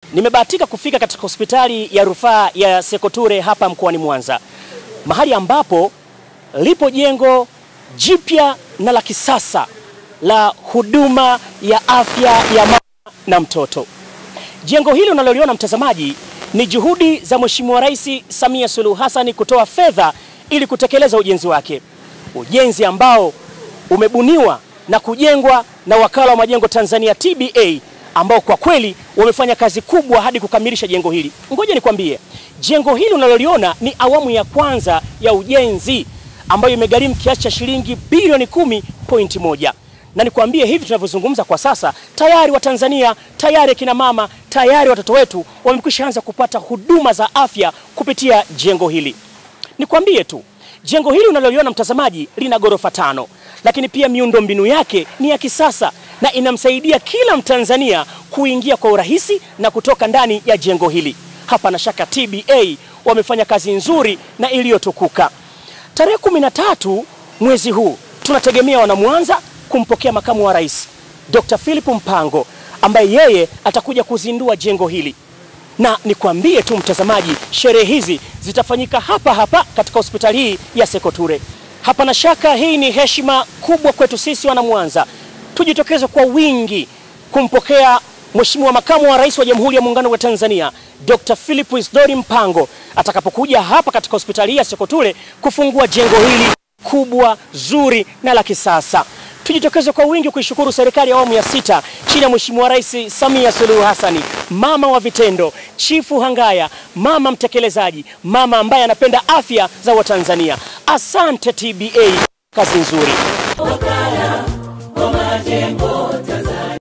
Nimebahatika kufika katika hospitali ya rufaa ya Sekoture hapa mkoani Mwanza, mahali ambapo lipo jengo jipya na la kisasa la huduma ya afya ya mama na mtoto. Jengo hili unaloliona mtazamaji, ni juhudi za Mheshimiwa Rais Samia Suluhu Hassan kutoa fedha ili kutekeleza ujenzi wake, ujenzi ambao umebuniwa na kujengwa na Wakala wa Majengo Tanzania TBA ambao kwa kweli wamefanya kazi kubwa hadi kukamilisha jengo hili. Ngoja nikwambie, jengo hili unaloliona ni awamu ya kwanza ya ujenzi ambayo imegharimu kiasi cha shilingi bilioni kumi pointi moja na nikwambie hivi tunavyozungumza kwa sasa, tayari Watanzania, tayari akina mama, tayari watoto wetu wamekwisha anza kupata huduma za afya kupitia jengo hili. Nikwambie tu jengo hili unaloliona mtazamaji, lina ghorofa tano, lakini pia miundombinu yake ni ya kisasa na inamsaidia kila Mtanzania kuingia kwa urahisi na kutoka ndani ya jengo hili. Hapana shaka TBA wamefanya kazi nzuri na iliyotukuka. Tarehe kumi na tatu mwezi huu tunategemea wanamwanza kumpokea makamu wa rais Dr. Philip Mpango ambaye yeye atakuja kuzindua jengo hili, na nikwambie tu mtazamaji, sherehe hizi zitafanyika hapa hapa katika hospitali hii ya Sekoture. Hapana shaka hii ni heshima kubwa kwetu sisi wanamwanza, tujitokeze kwa wingi kumpokea Mheshimiwa makamu wa rais wa Jamhuri ya Muungano wa Tanzania Dr. Philip Isdori Mpango atakapokuja hapa katika hospitali hii ya Sekoture kufungua jengo hili kubwa zuri na la kisasa. Tujitokeze kwa wingi kuishukuru serikali ya awamu ya sita chini ya Mheshimiwa Rais Samia Suluhu Hassani, mama wa vitendo, Chifu Hangaya, mama mtekelezaji, mama ambaye anapenda afya za Watanzania. Asante TBA, kazi nzuri. Wakala wa majengo